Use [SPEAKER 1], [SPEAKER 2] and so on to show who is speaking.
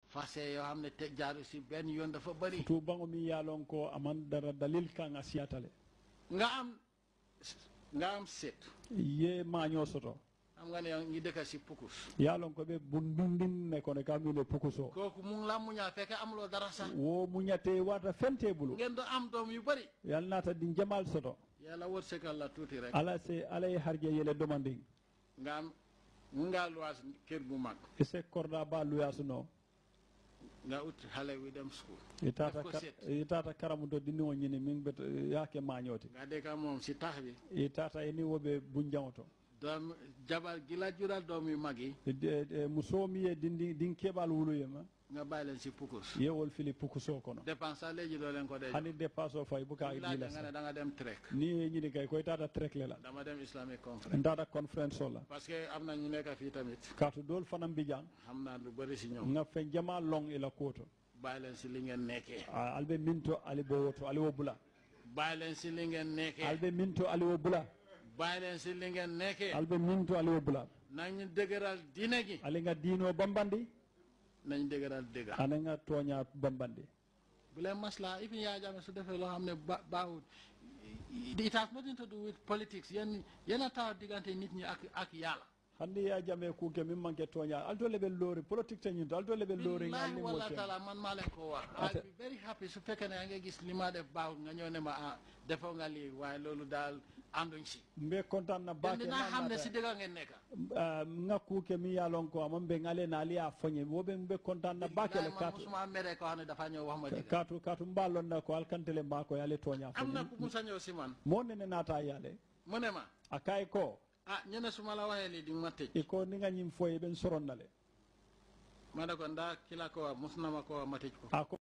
[SPEAKER 1] fase yoo xam ne te jaaru si benn yoon dafa bëri
[SPEAKER 2] tu bango mi yalon ko aman dara dalil kan a siyatale
[SPEAKER 1] nga am nga am seet
[SPEAKER 2] ye maño soto
[SPEAKER 1] xam nga ne yow ngi dëkka si pukus
[SPEAKER 2] yalon ko ɓe bundundin ne kono kamine pukuso
[SPEAKER 1] kooku mu ngi la muñal fekke amuloo dara sax
[SPEAKER 2] wo muñate wata fente bulu
[SPEAKER 1] ngeen do am doom yu bëri
[SPEAKER 2] yal nata din jamal soto
[SPEAKER 1] yàlla wërsëgal la tuuti rek
[SPEAKER 2] ala se ala ye harje yele domandin
[SPEAKER 1] nga am mu ngaa luwaas kër bu mag
[SPEAKER 2] ise korda ba luyasuno
[SPEAKER 1] nga ut xale wi dem school
[SPEAKER 2] itata
[SPEAKER 1] Def ko
[SPEAKER 2] ka-
[SPEAKER 1] seet.
[SPEAKER 2] itata karamu do dinni o ñini min bet yake mañote
[SPEAKER 1] nga dëkka moom si tax bi
[SPEAKER 2] itata eni woɓe bunjaŋoto
[SPEAKER 1] doom jabar gi la jural doom yu mag yi
[SPEAKER 2] muso mi ye dindi din keɓal wuluyema
[SPEAKER 1] nga bàyyi leen si pukus
[SPEAKER 2] yewol fili pukuso kono
[SPEAKER 1] dépense sax léegi doo leen ko dee
[SPEAKER 2] hani dépasse o fay buka
[SPEAKER 1] laaj
[SPEAKER 2] dila
[SPEAKER 1] nga ne
[SPEAKER 2] sa
[SPEAKER 1] da nga dem trek
[SPEAKER 2] ni ye ñini kay koy tata trekle la
[SPEAKER 1] dama dem islamic conference
[SPEAKER 2] ntata conférence o la
[SPEAKER 1] parce que am na ñu nekk fii tamit
[SPEAKER 2] kaatu dool fanan bijang
[SPEAKER 1] xam naa lu bëri si ñoom
[SPEAKER 2] nga fen jama long ila koto
[SPEAKER 1] bàyyi leen si li ngeen nekkee
[SPEAKER 2] albe minto ali bo woto ali wo bula
[SPEAKER 1] bàyyi leen si li ngeen nekkee
[SPEAKER 2] albe minto ali wo bula
[SPEAKER 1] bàyyi leen si li ngeen nekkee
[SPEAKER 2] albe minto ali wo bula
[SPEAKER 1] nañ dëgëral diine gi
[SPEAKER 2] ali nga diino bambandi
[SPEAKER 1] nañ dëgëral dëgga
[SPEAKER 2] ana nga tooña bambandi
[SPEAKER 1] bu leen maslaa even yaa jame su defee loo xam ne ba baaxul it has nothing to do with politics yéen yéen a taw diggante nit ñi ak ak yàlla
[SPEAKER 2] hande ya jame kuke min manque tooña alto leɓe loori politique teñinto alto leɓe loori
[SPEAKER 1] billahi
[SPEAKER 2] ngalni
[SPEAKER 1] walla
[SPEAKER 2] mo
[SPEAKER 1] taala man maa leen ko wax
[SPEAKER 2] Ate-
[SPEAKER 1] I'll be very happy su fekkee ne yaa ngi gis li ma def baaxul nga ñëw ne ma ah defoo nga lii waaye loolu daal ànduñ si
[SPEAKER 2] mbe contant na
[SPEAKER 1] den
[SPEAKER 2] bake
[SPEAKER 1] dinaa xam ne si dëgga ngeen nekka
[SPEAKER 2] nga kuke mi yalon ko amon ɓe ngale na ali a foñe woɓe mbe contant na bakele
[SPEAKER 1] man
[SPEAKER 2] katu
[SPEAKER 1] musuma mere ko xam ne dafa ñëw wax ma dëgg
[SPEAKER 2] katu katu mballonna ko alkantele mbako yale tooña
[SPEAKER 1] am na
[SPEAKER 2] foñe
[SPEAKER 1] ku musa ñëw si man
[SPEAKER 2] mo nene naata yale
[SPEAKER 1] mu ne ma
[SPEAKER 2] a kay ko
[SPEAKER 1] ah ñu ne su ma la waxee lii di nga ma tëj
[SPEAKER 2] e ko ni nga ñim foye ɓen soronnale
[SPEAKER 1] ma ne ko ndaa ki la ko wax mus na ma ko wax ma tëj ko
[SPEAKER 2] a ko